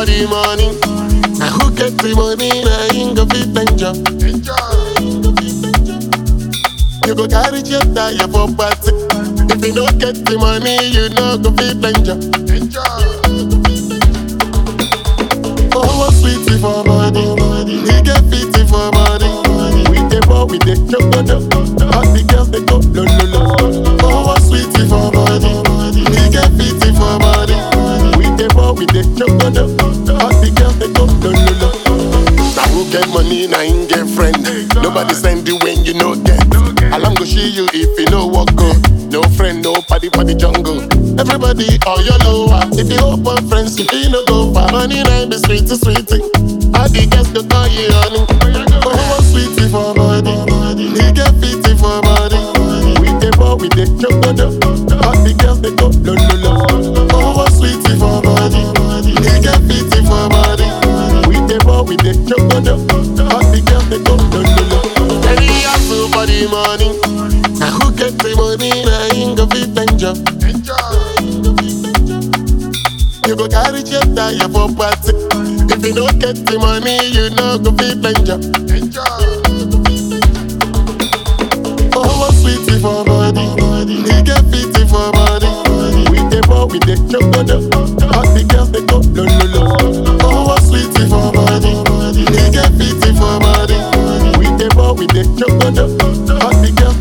for the money. Now who get the money? Now him go fit enjoy. You go carry jet tire for party. If you don't get the money, you no go fit enjoy. Oh, sweetie for body, he get fitty for body. We dey ball, we dey chocodo. All the girls they go lo lo lo. Oh, sweetie for body, he get fitty for body. We dey ball, we dey chocodo. All the girls they go lo lo lo. Now who get money, now him get friend. Nobody send you when you no get. Alarm go see you if you no walk go. No friend, no party for the jungle. Everybody all your lower. If you open friends, if you no go far. Money nine be sweet to sweetie. All the girls go call you honey. Oh, sweetie for body. He get fitty for body. We dey ball, we dey chocodo. All the girls they go lo lo lo. Oh, sweetie for body. He get fitty for body. We dey ball, we dey chocodo. All the girls they go lo lo lo. Any hustle for the money. Now who get the money? Now him go fit enjoy. You go carry jet tire for party. If you don't get the money, you no go fit enjoy. Oh, sweetie for body, he get fitty for body. We dey ball, we dey chocodo. All the girls they go lo lo lo. Oh, sweetie for body, he get fitty for body. We dey ball, we dey chocodo. All the girls